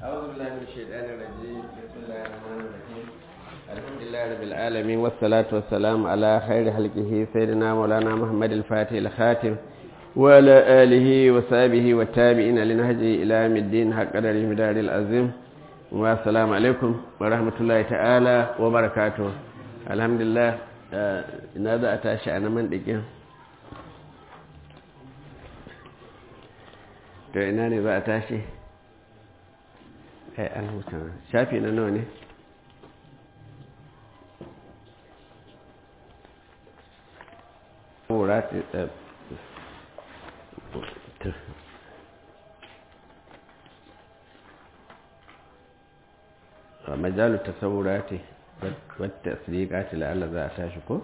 أعوذ بالله من الشيطان الرجيم بسم الله الرحمن الرحيم الحمد لله رب العالمين والصلاة والسلام على خير خلقه سيدنا مولانا محمد الفاتح الخاتم وعلى آله وصحبه والتابعين لنهجه إلى يوم الدين حق قدر المدار العظيم والسلام عليكم ورحمة الله تعالى وبركاته الحمد لله ina za a tashi a naman ɗikin to ina ne za a tashi kai an huta shafi na nawa ne majalu tasawurati wata asiriƙati la'alla za a tashi ko?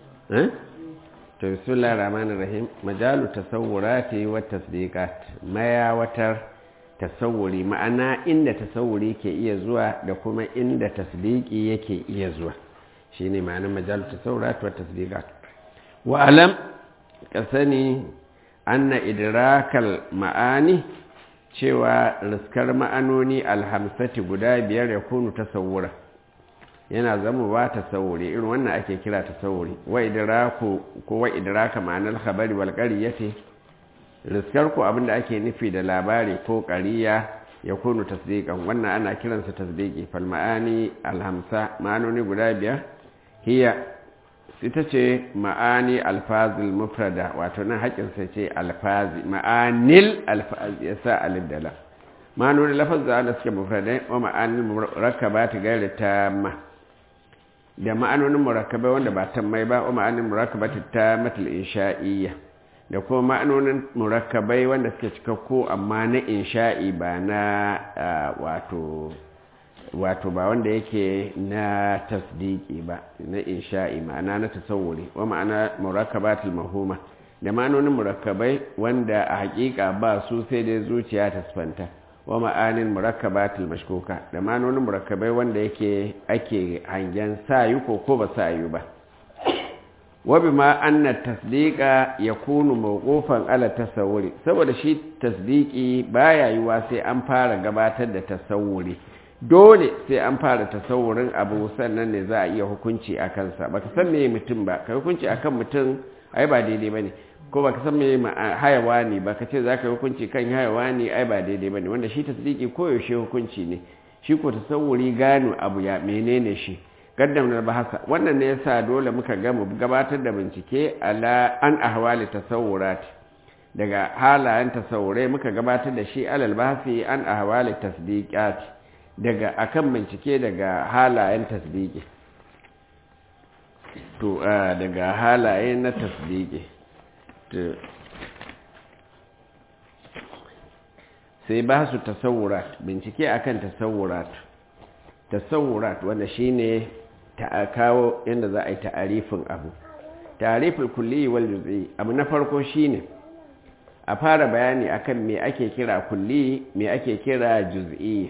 to bismillah rahmanir rahim majalu tasawurati wata asiriƙat mayawatar tasawuri ma'ana inda tasawuri ke iya zuwa da kuma inda tasdiki yake iya zuwa shine ma'anar majalu tasawurati wata asiriƙat wa alam ka sani anna idrakal ma'ani cewa riskar ma'anoni alhamsati guda biyar ya kunu tasawura yana zama ba tasawuri irin wannan ake kira tasawuri wa idraku ko wa idraka ma'anar khabari wal qaryati riskar ku abinda ake nufi da labari ko qariya ya kunu tasdiqan wannan ana kiransa tasdiqi fal ma'ani alhamsa ma'anoni guda biyar hiya ita ce ma'ani alfazil mufrada wato nan haƙinsa ce alfazi ma'anil alfazi ya sa alif da lam ma'anoni lafaz da ana suke mufradai wa ma'anil murakkaba ta gaira ta ma da ma'anonin murakkabai wanda ba tammai ba wa ma'anin murakkaba ta matal insha'iyya da kuma ma'anonin murakkabai wanda suke cikakku amma na insha'i ba na wato wato ba wanda yake na tasdiki ba na insha'i ma'ana na tasawuri wa ma'ana murakkabatul mahuma da ma'anonin murakkabai wanda a hakika ba su sai dai zuciya ta sifanta wa ma'anin murakkabatul mashkuka da ma'anonin murakkabai wanda yake ake hangen sayu ko ko ba sayu ba wa bima anna tasdiqa yakunu mawqufan ala tasawuri saboda shi tasdiki baya yiwa sai an fara gabatar da tasawuri dole sai an fara tasawurin abu sannan ne za a iya hukunci a kansa baka san me mutum ba ka hukunci akan mutum ai ba daidai bane ko baka san me hayawani ba ka ce za ka hukunci kan hayawani ai ba daidai bane wanda shi tasdiki koyaushe hukunci ne shi ko tasawuri gano abu ya menene shi gaddamar bahasa wannan ne yasa dole muka gama gabatar da bincike ala an ahwali tasawurat daga halayen tasawurai muka gabatar da shi alal bahasi an ahwali tasdiqat daga akan bincike daga halayen tasdiki to daga halaye na tasdiki sai ba su tasawurat bincike akan tasawurat tasawurat wanda shine ta kawo yadda za a yi ta'arifin abu ta'arifin kulli wal juz'i abu na farko shine a fara bayani akan me ake kira kulli me ake kira juz'i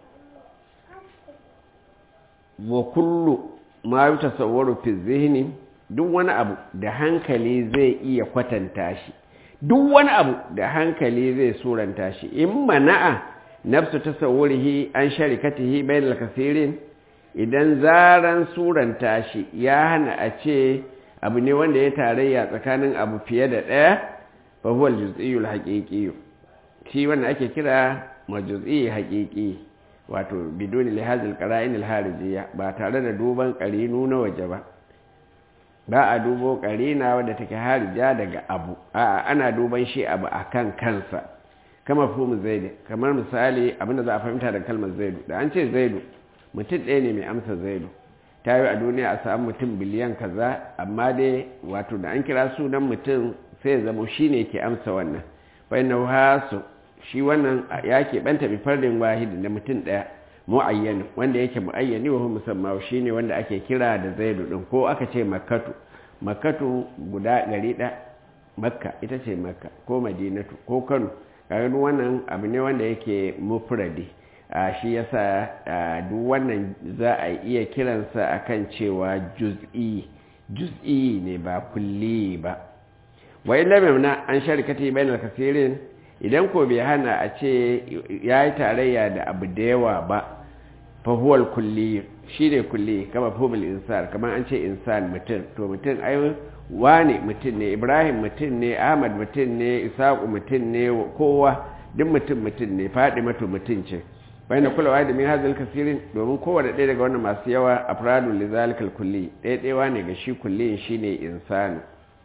wa kullu ma yi tasawwaru fi zihni duk wani abu da hankali zai iya kwatanta shi duk wani abu da hankali zai suranta shi in mana'a nafsu tasawwurihi an sharikatihi bainal kasirin idan zaran suranta shi ya hana a ce abu ne wanda ya tarayya tsakanin abu fiye da ɗaya fa huwa al-juz'iyyul haqiqi shi wanda ake kira majuz'i haqiqi wato bidoni lihazil qara'in al-harijiyya ba tare da duban qarinu na waje ba ba a dubo qarina wanda take harija daga abu a'a ana duban shi abu akan kansa kama fumu zaidu kamar misali abinda za a fahimta da kalmar zaidu da an ce zaidu mutum ɗaya ne mai amsa zaidu ta yi a duniya a samu mutum biliyan kaza amma dai wato da an kira sunan mutum sai zama shi ne ke amsa wannan bai na hasu shi wannan ya keɓanta bi fardin wahidi da mutum ɗaya mu'ayyan wanda yake mu'ayyani wa musamman shi ne wanda ake kira da zaidu ɗin ko aka ce makkatu makkatu guda gari ɗaya makka ita ce makka ko madinatu ko kano kaga wannan abu ne wanda yake mufradi a shi yasa duk wannan za a iya kiransa akan cewa juz'i juz'i ne ba kulli ba wa illa mamna an sharikati bainal kasirin idan ko bai hana a ce ya yi tarayya da abu da yawa ba fahuwal kulli shi ne kulli kama fomil insan kamar an ce insan mutum to mutum ai wane mutum ne ibrahim mutum ne ahmad mutum ne isaku mutum ne kowa duk mutum mutum ne faɗi matu mutum ce bayan kulawa da min hazal kasirin domin kowane ɗaya daga wannan masu yawa a faradun lizalikal kulli ɗaya ɗaya ne ga shi kulli shi ne insani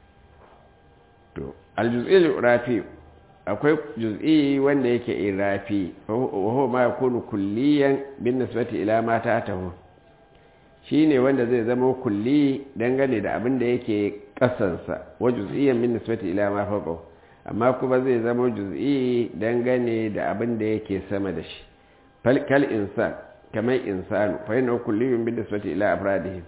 to aljuz'il rafi akwai juz'i wanda yake irafi wa ma yakunu kulliyan bin nisbati ila ma ta'tahu shine wanda zai zama kulli dangane da abin da yake kasansa wa juz'iyyan bin nisbati ila ma fawqa amma kuma zai zama juz'i dangane da abin da yake sama da shi kal insan kamar insanu fa yana kulliyun bin nisbati ila afradihi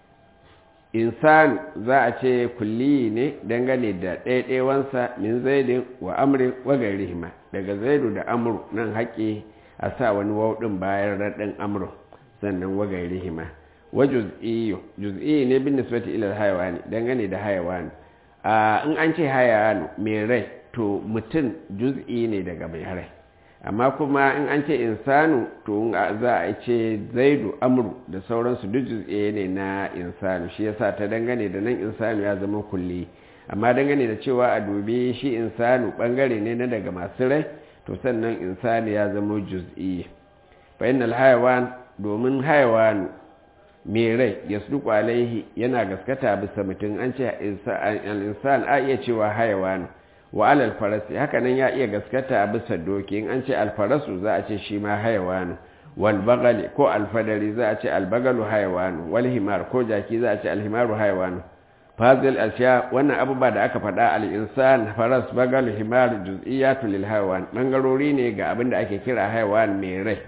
insan za a ce kulli ne dangane da ɗaiɗaiwansa min zaidin wa amrin wa gairihima daga zaidu da amru nan haƙe a sa wani wauɗin bayan raɗin amru sannan wa gairihima wa juz'iyyu juz'i ne bin nisbati ila hayawani dangane da hayawani a in an ce hayawani mai rai to mutum juz'i ne daga mai rai amma kuma in an ce insanu to za a ce zaidu amru da sauransu duk juz'e ne na insanu shi yasa ta dangane da nan insanu ya zama kulli amma dangane da cewa a dubi shi insanu bangare ne na daga masu rai to sannan insanu ya zama juz'i fa innal hayawan domin hayawanu mai rai ya alaihi yana gaskata bisa mutum an ce al-insan a iya cewa hayawanu wa alal farasi hakanan ya iya gaskata a bisa doki in an ce alfarasu za a ce shi ma hayawanu wal bagali ko alfadari za a ce albagalu hayawanu wal himar ko jaki za a ce alhimaru hayawanu fazil asya wannan abubuwa da aka faɗa al insan faras bagal himar juz'iyatu lil hayawan bangarori ne ga abin da ake kira hayawan mai rai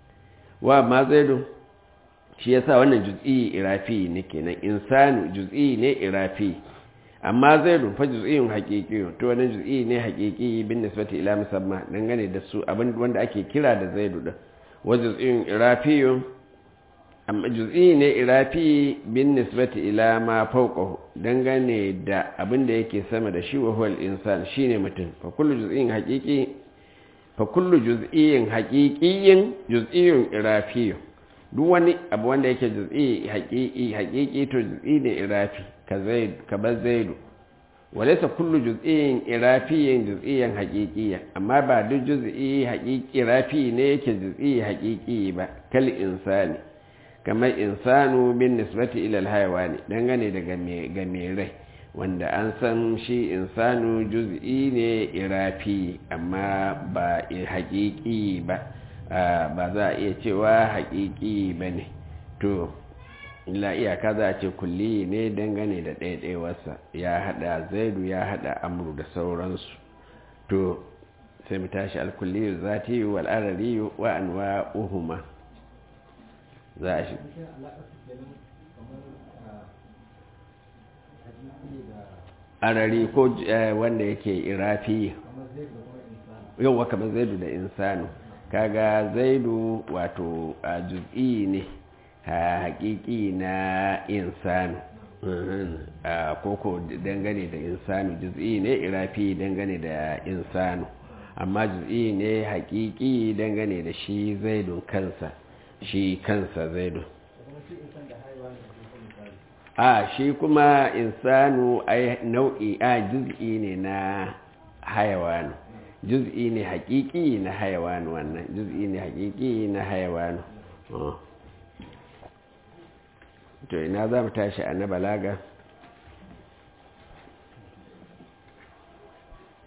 wa ma zaidu shi yasa wannan juz'i irafi ne kenan insanu juz'i ne irafi amma zai rufa juz'in haƙiƙi to wani juz'i ne haƙiƙi bin nisbati ila musamma dangane da su abin wanda ake kira da zaidu din wa juz'in irafiyun amma juz'i ne irafi bin nisbati ila ma fawqahu dangane da abin da yake sama da shi wa huwal insan shine mutum fa kullu juz'in haqiqi fa kullu juz'in haqiqiyyin juz'iyun irafiyun duk wani abu wanda yake juz'i haqiqi haqiqi to juz'i ne irafi ka zaid ka bar zaidu walaysa kullu juz'in irafiyyin juz'iyyan haqiqiyya amma ba duk juz'i haqiqi irafi ne yake juz'i haqiqi ba kal insani kamar insanu bin nisbati ila alhayawani dangane daga ga mai rai wanda an san shi insanu juz'i ne irafi amma ba haqiqi ba ba za a iya cewa haƙiƙi ba ne to illa iyaka za a ce kulli ne dangane da ɗaiɗaiwarsa ya haɗa zaidu ya haɗa amuru da sauransu to sai mu tashi alkulli zati wal arari wa anwa uhuma za a shi arari ko wanda yake irafi yau kamar zaidu da insanu kaga zaidu wato a juz'i ne haƙiƙi na insanu a koko dangane da insanu juz'i ne irafi dangane da insanu amma juz'i ne haƙiƙi dangane da shi zaidun kansa shi kansa zaidun a shi kuma insanu ai nau'i a juz'i ne na hayawanu juz'i ne haƙiƙi na hayawan wannan juz'i ne haƙiƙi na hayawan to ina za mu tashi a na balaga